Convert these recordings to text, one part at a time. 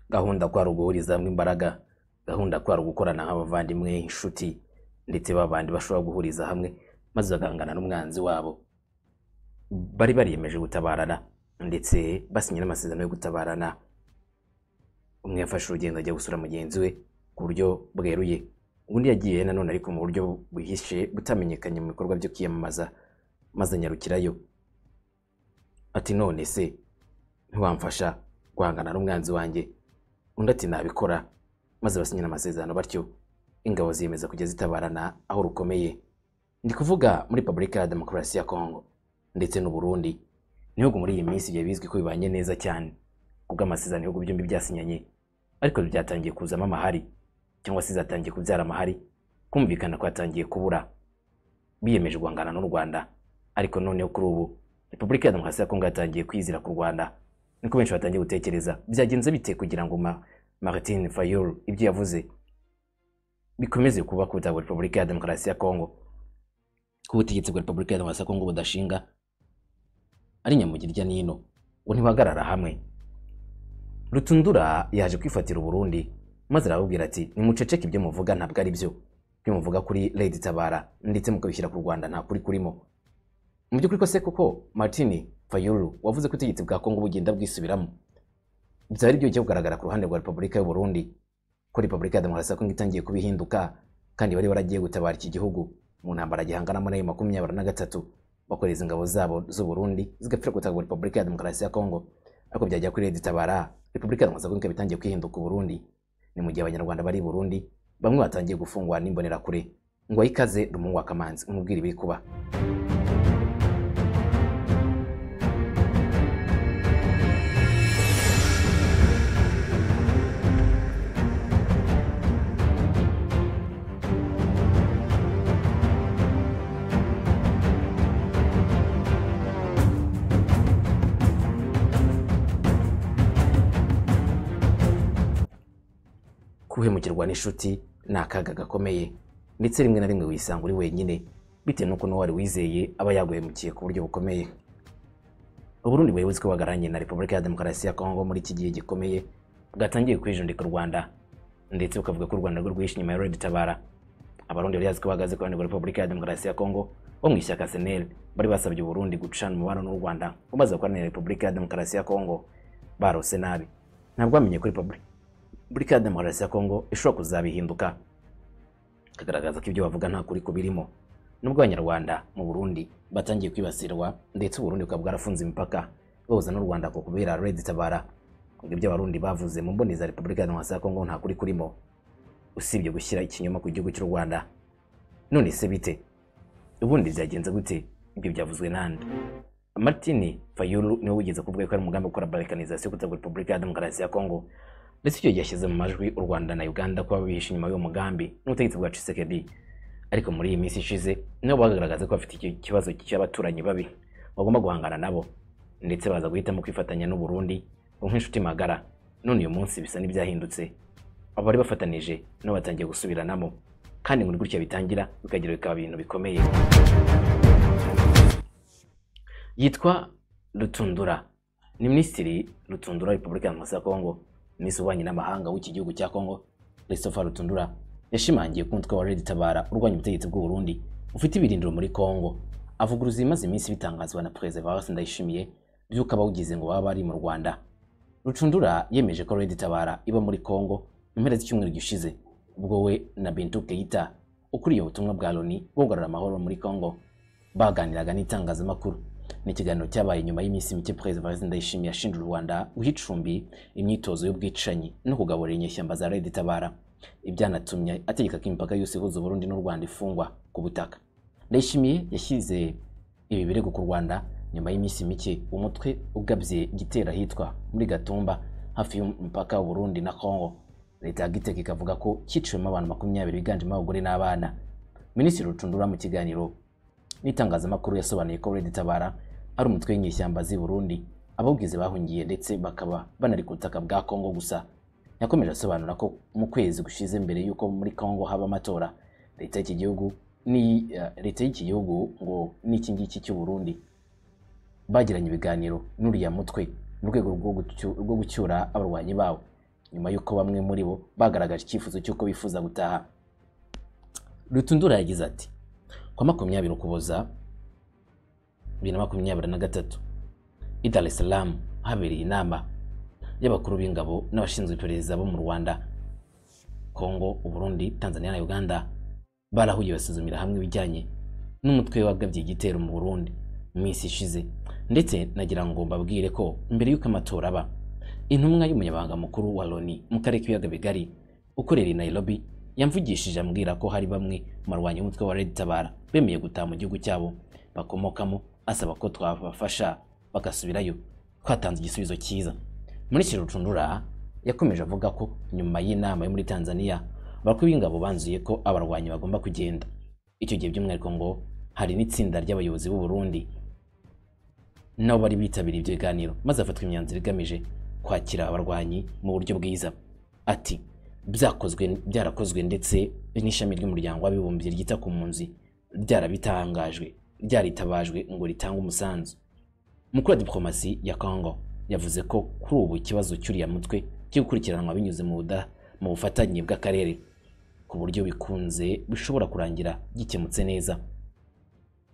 gahunda kwari uguhuriza hamwe imbaraga gahunda kwari ugukorana nk'abavandimwe inshuti ndetse babandi bashobora guhuriza hamwe maze bagahangana n'umwanzi wabo bari bariyemeje gutabarana ndetse basinya n'amasezerano yo gutabarana umwe yafashe urugendo ajya gusura mugenzi we ku buryo bweruye undi yagiye nanone ariko mu buryo buhishe butamenyekanye mu bikorwa byo kwiyamamaza maze anyarukirayo ati none se ntiwamfasha guhangana n'umwanzi wanjye undi ati nabikora maze basinyira amasezerano batyo ingabo ziyemeza kujya zitabarana aho rukomeye ndi kuvuga muri Republika ya Demokarasi ya Kongo ndetse n'u Burundi n'ibihugu muri iyi minsi byari bizwi ko bibanye neza cyane kubwo amasezerano ibihugu byombi byasinyanye ariko byatangiye kuzamo amahari cyangwa se zatangiye kubyara amahari kumvikana kwatangiye kubura biyemeje guhangana n'u Rwanda ariko noneho kuri ubu Repubulika ya Demokarasi ya Kongo yatangiye kwizira ku Rwanda niko benshi batangiye gutekereza byagenze bite kugira ngo ma Martin Fayulu ibyo yavuze bikomeze kuba ku butaka bwa Repubulika ya Demokarasi ya Kongo ko ubutegetsi bwa Repubulika ya Demokarasi ya Kongo budashinga ari nyamugirya n'ino ngo ntibagarara hamwe Rutundura yaje kwifatira u Burundi maze arababwira ati nimuceceke ibyo muvuga ntabwo ari byo ibyo muvuga kuri Lady Tabara ndetse mukabishyira ku Rwanda nta kuri kurimo mu by'ukuri kose kuko Martin Fayulu wavuze ko ubutegetsi bwa Kongo bugenda bwisubiramo byari byo bijya kugaragara ku ruhande rwa Repubulika y'u Burundi ko Repubulika ya Demokarasi ya Kongo itangiye kubihinduka kandi bari baragiye gutabara iki gihugu mu ntambara gihanganamo nayo makumyabiri na gatatu bakoreza ingabo zabo z'u Burundi zigapfira gutaka Repubulika ya Demokarasi ya Kongo ariko byajya kuri Lady Tabara Repubulika ya Demokarasi ya Kongo ikaba itangiye kwihinduka u Burundi ni mu gihe abanyarwanda bari i Burundi bamwe batangiye gufungwa n'imbonerakure ngo ayikaze rumungu wa kamanzi umubwire ibiri kuba guhemukirwa n'inshuti ni akaga gakomeye ndetse rimwe na rimwe wisanga uri wenyine bitewe n'uko n'uwari wizeye aba yaguhemukiye ku buryo bukomeye uburundi buyobozi ko buhagararanye na repubulika ya demokarasi ya kongo muri iki gihe gikomeye bwatangiye kwijundika u rwanda ndetse bukavuga ko u rwanda rwo rwishe inyuma ya red tabara abarundi bari bazi ko bahagaze ku ruhande rwa repubulika ya demokarasi ya kongo bo mu ishyaka seneri bari basabye uburundi gucana umubano n'u rwanda umaze gukorana na repubulika ya demokarasi ya kongo barose nabi ntabwo bamenye kuri repubulika Repubulika ya Demokarasi ya Kongo ishobora kuzabihinduka kagaragaza ko ibyo bavuga nta kuri kubirimo nubwo abanyarwanda mu Burundi batangiye kwibasirwa ndetse u Burundi bukaba bwarafunze imipaka bahuza n'u Rwanda ku kubera Red Tabara ngo ibyo abarundi bavuze mu mboni za Repubulika ya Demokarasi ya Kongo nta kuri kurimo usibye gushyira ikinyoma ku gihugu cy'u Rwanda none se bite ubundi byagenze gute ibyo byavuzwe nande Martin Fayulu niwe wigeze kuvuga ko ari umugambi wo gukora balkanizasiyo kutagwa Repubulika ya Demokarasi ya Kongo ndetse icyo gihe yashyize mu majwi u Rwanda na Uganda kuba bihishe inyuma y'uwo mugambi n'ubutegetsi bwa Tshisekedi ariko muri iyi minsi ishize nabo bagaragaza ko bafite ikibazo cy'abaturanyi babi bagomba guhangana nabo ndetse baza guhitamo kwifatanya n'u Burundi nk'inshuti magara none uyu munsi bisa n'ibyahindutse abari bafatanije nabo batangiye gusubiranamo kandi ngo gutya bitangira bikagira bikaba ibintu bikomeye yitwa Rutundura ni Minisitiri Rutundura Repubulika ya Demokarasi ya Kongo minisitiri w'ububanyi n'amahanga w'iki gihugu cya Kongo Christopher Rutundura yashimangiye ko umutwe wa Red Tabara urwanya ubutegetsi bw'u Burundi ufite ibirindiro muri Kongo avuguruza imaze iminsi bitangazwa na Preservatus Ndayishimiye by'uko abawugize ngo baba bari mu Rwanda Rutundura yemeje ko Red Tabara iba muri Kongo mu mpera z'icyumweru gishize ubwo we na Bintou Keita ukuriye ubutumwa bwa Loni bwo kugarura amahoro muri Kongo baganiraga n'itangazamakuru ni ikiganiro cyabaye nyuma y'iminsi mike President Ndayishimiye ashinja u Rwanda guha icumbi imyitozo y'ubwicanyi no kugaburira inyeshyamba za Red Tabara ibyanatumye ategeka ko imipaka yose ihuza Burundi n'u Rwanda ifungwa ku butaka Ndayishimiye yashyize ibi birego ku Rwanda nyuma y'iminsi mike umutwe ugabye gitera hitwa muri Gatumba hafi y'umupaka wa Burundi na Kongo leta ya Gitega ikavuga ko cyiciwemo abantu makumyabiri biganjemo abagore n'abana Minisitiri Rutundura mu kiganiro n'itangazamakuru yasobanuye ko Red Tabara ari umutwe w'inyeshyamba z'i Burundi abawugize bahungiye ndetse bakaba banari ku butaka bwa Kongo gusa yakomeje asobanura ko mu kwezi gushize mbere y'uko muri Kongo haba amatora leta y'iki gihugu ni leta y'iki gihugu ngo n'iki ngiki cy'u Burundi bagiranye ibiganiro n'uriya mutwe mu rwego rwo gucyura abarwanyi bawo nyuma y'uko bamwe muri bo bagaragaje icyifuzo cy'uko bifuza gutaha rutundura yagize ati kuwa makumyabiri ukuboza bibiri na makumyabiri na gatatu i Dar es Salaam habereye inama y'abakuru b'ingabo n'abashinzwe iperereza bo mu Rwanda Kongo Uburundi Tanzania na Uganda barahuye basuzumira hamwe ibijyanye n'umutwe wagabye igitero mu Burundi mu minsi ishize ndetse nagira ngo mbabwire ko mbere y'uko amatora aba intumwa y'umunyabanga mukuru wa Loni mu karere k'ibiyaga bigari ukorera i Nairobi yamvugishije ambwira ko hari bamwe mu barwanyi b'umutwe wa Red Tabara bemeye gutaha mu gihugu cyabo bakomokamo asaba ko twabafasha bagasubirayo twatanze igisubizo cyiza Minisitiri Rucundura yakomeje avuga ko nyuma y'inama yo muri Tanzania abakuru b'ingabo banzuye ko abarwanyi bagomba kugenda icyo gihe by'umwihariko ngo hari n'itsinda ry'abayobozi b'u Burundi nabo bari bitabiriye ibyo biganiro maze hafatwa imyanzuro igamije kwakira abarwanyi mu buryo bwiza ati byakozwe byarakozwe ndetse n'ishami ry'umuryango w'abibumbye ryita ku mpunzi ryarabitangajwe ryaritabajwe ngo ritange umusanzu umukuru wa diplomasi ya Congo yavuze ko kuri ubu ikibazo cy'uriya mutwe cyo gukurikiranwa binyuze mu buda mu bufatanye bw'akarere ku buryo bikunze bishobora kurangira gikemutse neza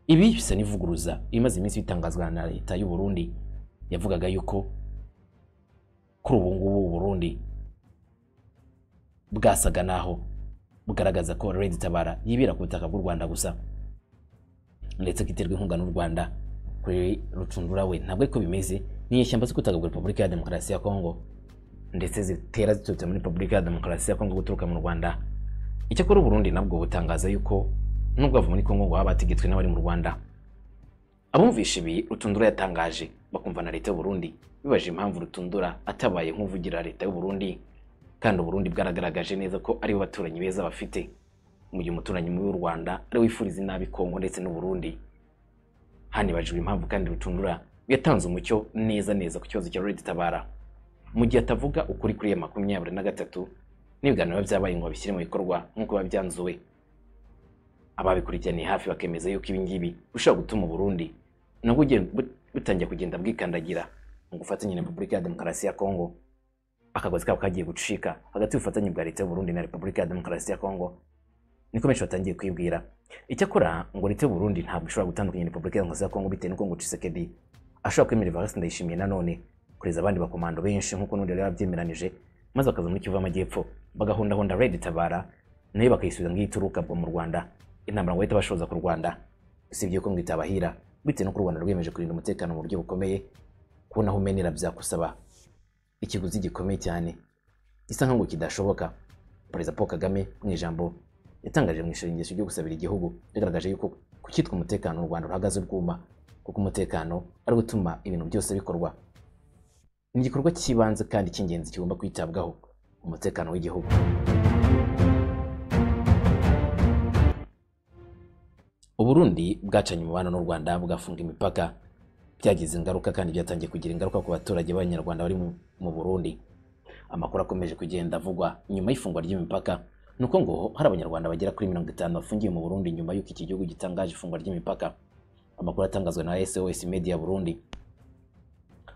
ibi bisa n'ivuguruza imaze iminsi bitangazwa na leta y'u Burundi yavugaga yuko kuri ubu ngubu u Burundi bwasaga naho bugaragaza ko Red Tabara yibera ku butaka bw'u Rwanda gusa ndetse ko iterwa inkunga n'u Rwanda kuri rucundura we ntabwo ariko bimeze n'inyeshyamba zo gutagabwa Repubulika ya Demokarasi ya Kongo ndetse zitera ziturutse muri Repubulika ya Demokarasi ya Kongo guturuka mu Rwanda icyakora u Burundi nabwo butangaza yuko nubwo ava muri Kongo ngo baba bategetswe n'abari mu Rwanda abumvisha ibi rutundura yatangaje bakumva na leta y'u Burundi bibaje impamvu rutundura atabaye nk'uvugira leta y'u Burundi kandi u Burundi bwaragaragaje neza ko ari bo baturanyi beza bafite mu gihe umuturanyi mubi w'u Rwanda ari wifuriza inabi Kongo ndetse n'u Burundi hanibajijwe impamvu kandi rutundura yatanze umucyo neza neza ku kibazo cya Red Tabara mu gihe atavuga ukuri kuri ya makumyabiri na gatatu n'ibiganiro byabaye ngo babishyire mu bikorwa nk'uko biba byanzuwe ababikurikiraniye hafi bakemeza yuko ibi ngibi bishobora gutuma u Burundi nabwo ugiye- bu- butangiye kugenda bwikandagira mu gufatanya na Repubulika ya Demokarasi ya Kongo akagozi kabo kagiye gucika hagati y'ubufatanye bwa leta y'u Burundi na Repubulika ya Demokarasi ya Kongo niko benshi batangiye kwibwira icyakora ngo leta y'u Burundi ntabwo ishobora gutandukanya na Repubulika ya Demokarasi ya Kongo bitewe n'uko ngo Tshisekedi ashobora kwemera Evariste Ndayishimiye nanone kureza abandi bakomando benshi nk'uko n'undi yari yarabyemeranije maze bakaza muri Kivu y'Amajyepfo bagahondahonda Red Tabara nayo bakayisubiza ngo ituruka bwo mu Rwanda intambara ngo bahita bashoza ku Rwanda usibye ko ngo itabahira bitewe n'uko u Rwanda rwiyemeje kurinda umutekano mu buryo bukomeye kubona aho umenera byakusaba ikiguzi gikomeye cyane gisa nkaho ngo kidashoboka perezida Paul Kagame mu ijambo yatangaje mu ishengesho ryo gusabira igihugu yagaragaje yuko ku cyitwa umutekano u Rwanda ruhagaze ubwuma kuko umutekano ari wo utuma ibintu byose bikorwa ni igikorwa cy'ibanze kandi cy'ingenzi kigomba kwitabwaho umutekano w'igihugu uburundi bwacanye umubano n'u rwanda bugafunga imipaka byagize ingaruka kandi byatangiye kugira ingaruka ku baturage b'abanyarwanda bari mu- mu burundi amakuru akomeje kugenda avugwa nyuma y'ifungwa ry'imipaka ni uko ngo hari abanyarwanda bagera kuri mirongo itanu bafungiye mu burundi nyuma y'uko iki gihugu gitangaje ifungwa ry'imipaka amakuru atangazwa na sos media burundi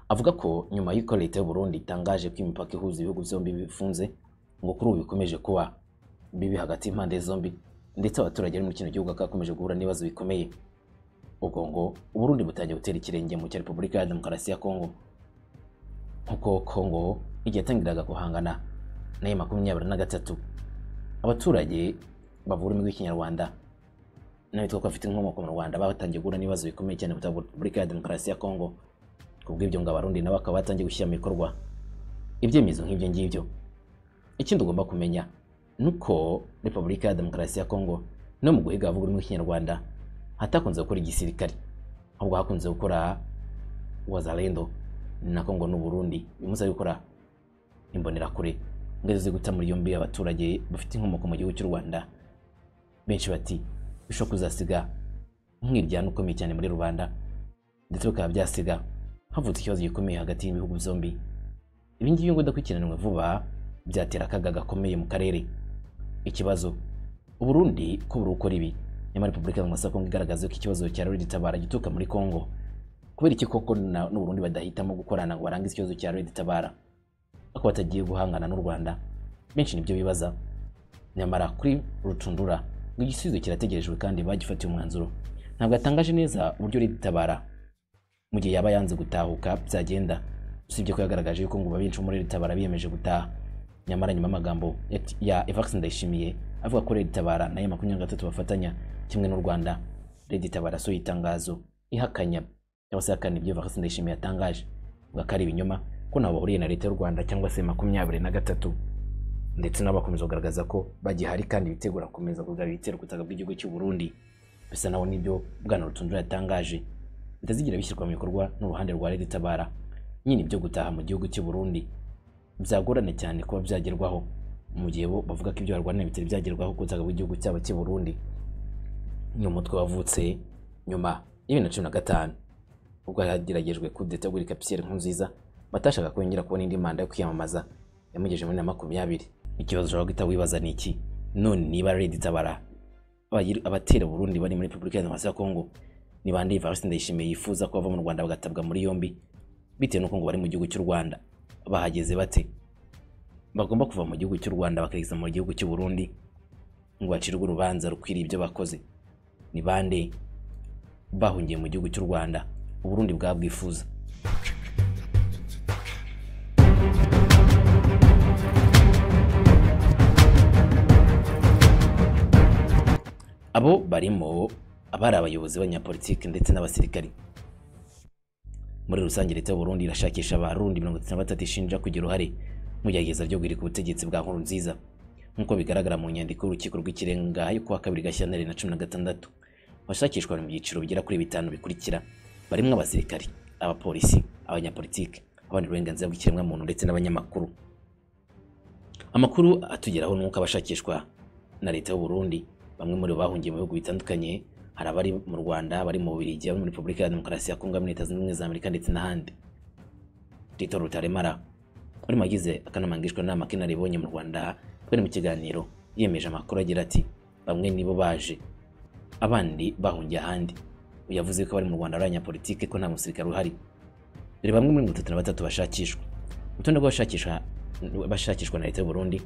avuga ko nyuma y'uko leta y'u burundi itangaje ko imipaka ihuza ibihugu byombi bifunze ngo kuri ubu bikomeje kuba bibi hagati y'impande zombi ndetse abaturage bari muri kino gihugu bakakomeje guhura n'ibibazo bikomeye ubwo ngo uburundi butangiye gutera ikirenge mu cya repubulika ya demokarasi ya kongo nk'uko kongo igihe yatangiraga guhangana nayo makumyabiri na gatatu abaturage bavura imigwi y'ikinyarwanda n'abitwa ko bafite inkomoko mu rwanda batangiye guhura n'ibibazo bikomeye cyane ku repubulika ya demokarasi ya kongo ku bw'ibyo ngo abarundi nabo bakaba batangiye gushyira mu bikorwa ibyemezo nk'ibyo ngibyo ikindi ugomba kumenya nuko repubulika ya demokarasi ya kongo no mu guhiga abavuga ururimi rw'ikinyarwanda hatakunze gukora igisirikare ahubwo hakunze gukora wazalendo na kongo n'uburundi bimuze gukora imbonerakure ingezo zo guta muri yombi abaturage bafite inkomoko mu gihugu cy'u rwanda benshi bati bishobora kuzasiga umwiryane ukomeye cyane muri rubanda ndetse bikaba byasiga havutse ikibazo gikomeye hagati y'ibihugu byombi ibi ngibi ngo udakurikiranwe vuba byatera akaga gakomeye mu karere ikibazo uburundi ko burukora ibi nyamara repubulika y'amaso ya kongo igaragaza ko ikibazo cya red tabara gituruka muri kongo kubera iki koko na- n'uburundi badahitamo gukorana ngo barangize ikibazo cya red tabara ako batagiye guhangana n'u rwanda benshi nibyo bibaza nyamara kuri rucundura ngo igisubizo kirategerejwe kandi bagifatiye umwanzuro ntabwo atangaje neza uburyo ritabara mu gihe yaba yanze gutahuka byagenda usibye ko yagaragaje yuko ngo benshi bo muri ritabara biyemeje gutaha nyamara nyuma amagambo ya- ya Evariste Ndayishimiye avuga ko Red Tabara na ya makumyabiri na gatatu bafatanya kimwe n'u Rwanda Red Tabara yasohoye itangazo ihakanya cyangwa se ihakana ibyo Evariste Ndayishimiye yatangaje avuga ko ari ibinyoma ko ntaho bahuriye na leta y'u Rwanda cyangwa se makumyabiri na gatatu ndetse nabo bakomeza kugaragaza ko bagihari kandi bitegura gukomeza kurwanya ibitero ku butaka bw'igihugu cy'u Burundi bisa naho nibyo Bwana Rutundura yatangaje bitazigira bishyirwa mu bikorwa n'uruhande rwa Red Tabara nyine ibyo gutaha mu gihugu cy'u Burundi byagorana cyane kuba byagerwaho mu gihe bo bavuga ko ibyo barwanira bitari byagerwaho ku butaka bw'igihugu cyabo cy'i Burundi ni umutwe wavutse nyuma ya bibiri na cumi na gatanu ubwo hageragejwe kudeta gurika Pierre Nkurunziza batashaka kongera kubona indi manda yo kwiyamamaza yamugejeje muri na makumyabiri ikibazo ushobora guhita wibaza ni iki none niba Red Tabara abayiri- abatera Burundi bari muri Repubulika ya Demokarasi ya Kongo ni bande Evariste Ndayishimiye yifuza ko bava mu Rwanda bagatabwa muri yombi bitewe n'uko ngo bari mu gihugu cy'u Rwanda bahageze bate bagomba kuva mu gihugu cy'u Rwanda bakageza mu gihugu cy'u Burundi ngo bacirwe urubanza rukwiriye ibyo bakoze ni bande bahungiye mu gihugu cy'u Rwanda Uburundi bwabwifuza abo barimo abari abayobozi b'abanyapolitiki ndetse n'abasirikari muri rusange leta y'u Burundi irashakisha abarundi mirongo itatu na batatu ishinja kugira uruhare mu igerageza ryo guhirika ubutegetsi bwa Nkurunziza nk'uko bigaragara mu nyandiko y'urukiko rw'ikirenga yo kuwa kabiri Gashyantare na cumi na gatandatu abashakishwa bari mu byiciro bigera kuri bitanu bikurikira barimo abasirikari abapolisi abanyapolitiki abandi uburenganzira bw'ikiremwamuntu ndetse n'abanyamakuru amakuru atugeraho ni uko abashakishwa na leta y'u Burundi bamwe muri bo bahungiye mu bihugu bitandukanye hari abari mu Rwanda abari mu Bubiligi abari muri Repubulika ya Demokarasi ya Kongo abari muri Leta Zunze Ubumwe za Amerika ndetse n'ahandi Dr Rutaremara wari mu bagize akanama ngishwanama k'inararibonye mu Rwanda bari mu kiganiro yemeje amakuru agira ati bamwe nibo baje abandi bahungiye ahandi uyu yavuze ko bari mu Rwanda ari abanyapolitike ko nta musirikare uhari dore bamwe muri mirongo itatu na batatu bashakishwa urutonde rw'abashakisha bashakishwa na leta y'u Burundi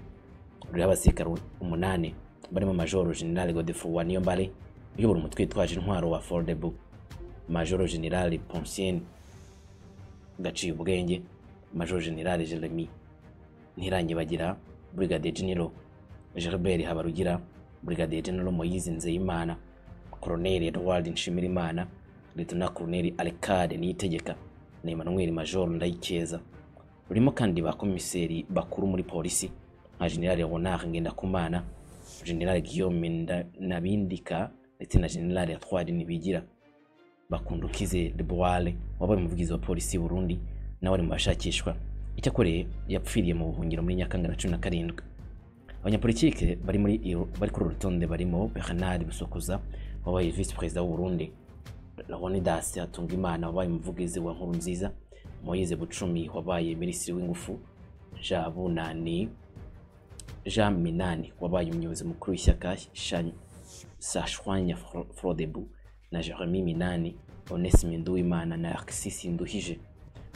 ruriho abasirikare umunani barimo majoro general Godefroy Waniyambare uyobora umutwe witwaje intwaro wa Foldable majoro general Poncien gaciye ubwenge majoro general Jeremy Ntirangibagira brigadier general Gilbert Habarugira brigadier general Moyizi Nzeyimana colonel Edward Nshimirimana lieutenant colonel Alcade Niyitegeka na Emmanuel majoro Ndayikeza rurimo kandi ba komiseri bakuru muri polisi nka general Ronald Ngendakumana general Guillaume Nda- Nabindika ndetse na general Atwari Nibigira bakundukize Deboale wabaye umuvugizi wa polisi y'u Burundi nawe ari mu bashakishwa icyakoreye yapfiriye mu buhungiro muri Nyakanga na cumi na karindwi abanyapolitike bari muri iyo- bari kuri uru rutonde barimo Bernard Busokuza wabaye vice perezida w'u Burundi Leonidas Hatungimana wabaye umuvugizi wa Nkurunziza Moise Bucumi wabaye minisitiri w'ingufu Jean Bunani Jean Minani wabaye umuyobozi mukuru w'ishyaka Shan- Sashwanya Fro- Frodebu na Jeremy Minani Onesime Nduwimana na Narcisse Nduhije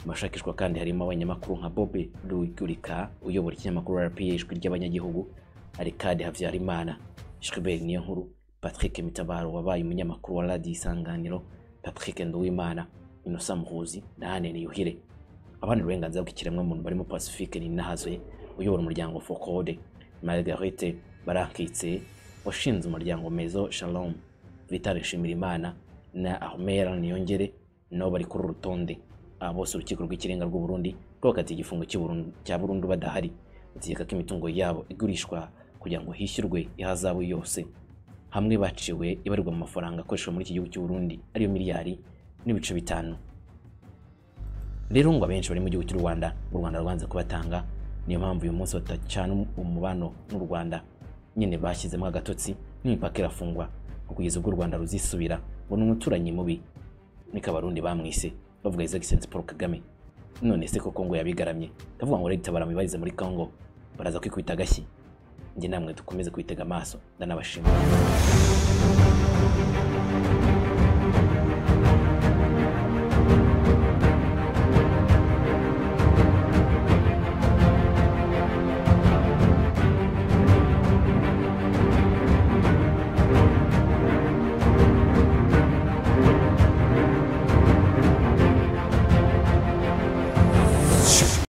mu bashakishwa kandi harimo abanyamakuru nka Bobe Rugurika uyobora ikinyamakuru RPA ijwi ry'abanyagihugu Arikade Havyarimana Gilbert Niyonkuru Patrick Mitabaro wabaye umunyamakuru wa Radio Isanganiro Patrick Nduwimana Innocent Muhuzi na Anne Niyuhire abandi uburenganzira bw'ikiremwamuntu barimo Pacifique Ninahazoye uyobora umuryango Focode Margarete Barankitse washinze umuryango Mezo Shalom Vital Nshimirimana na Ahmera Niyongere nabo bari kuri uru rutonde aba bose urukiko rw'ikirenga rw'u Burundi rwakatiye igifungo cy'u Burundi- cya burundu badahari bategeka ko imitungo yabo igurishwa kugira ngo hishyurwe ihazabu yose hamwe baciwe ibarirwa mu mafaranga akoreshwa muri iki gihugu cy'u Burundi ariyo miliyari n'ibice bitanu rero ngo abenshi bari mu gihugu cy'u Rwanda u Rwanda rwanze kubatanga niyo mpamvu uyu munsi batacana umubano n'u Rwanda nyine bashyizemo agatotsi n'imipaka irafungwa ngo kugeza ubwo u Rwanda ruzisubira ngo ni umuturanyi mubi niko abarundi bamwise bavuga His Excellency Paul Kagame none se ko Kongo yabigaramye ndavuga ngo leta baramubarize muri Kongo baraza kwikubita agashyi njye namwe dukomeze kwitega amaso ndanabashimira